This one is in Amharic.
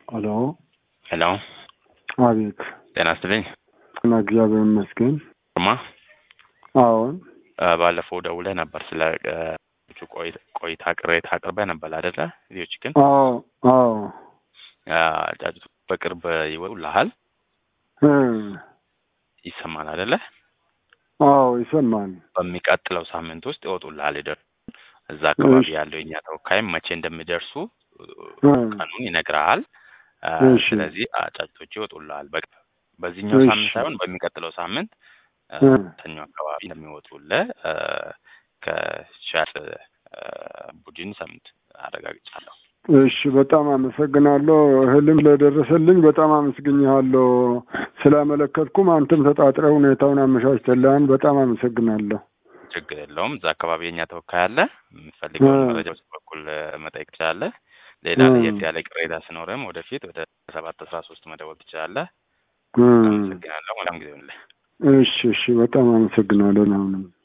ሄሎ ሄሎ፣ አቤት። ጤና ይስጥልኝ። እና እግዚአብሔር ይመስገን። ማ አዎን ባለፈው ደውለህ ነበር ስለ እ፣ ቆይ- ቆይታ ቅሬታ አቅርበህ ነበር አይደለ? ቪዲዮች ግን አዎ አዎ ጫጩቱ በቅርብ ይወጡልሃል እ፣ ይሰማል አይደለ? አዎ ይሰማል። በሚቀጥለው ሳምንት ውስጥ ይወጡልሃል። ይደርሱ እዛ አካባቢ እሺ። ያለው የኛ ተወካይም መቼ እንደሚደርሱ እ፣ ቀኑን ይነግርሃል። እ፣ እሺ። ስለዚህ ጫጩቶቹ ይወጡልሃል። በቅርብ በዚህኛው እሺ። ሳምንት ሳይሆን በሚቀጥለው ሳምንት እ፣ እ፣ ሰኞ አካባቢ እንደሚወጡልህ እ፣ ከሻጭ እ፣ ቡድን ሰምት አረጋግጫለሁ። እሺ በጣም አመሰግናለሁ። እህልም ስለደረሰልኝ በጣም አመስግኛለሁ። ስላመለከትኩም አንተም ተጣጥረህ ሁኔታውን አመቻችተልሃን በጣም አመሰግናለሁ። ችግር የለውም። እዛ አካባቢ የኛ ተወካይ አለ። የምትፈልገውን እ። መረጃ በሱ በኩል እ፣ መጠየቅ ትችላለህ። ሌላ እ። ለየት ያለ ቅሬታ ሲኖርም ወደፊት ወደ ሰባት አስራ ሶስት መደወል ትችላለህ። እ፣ አመሰግናለሁ። መልካም ጊዜ ይሁንልህ። እሺ እሺ በጣም አመሰግናለሁ። አሁንም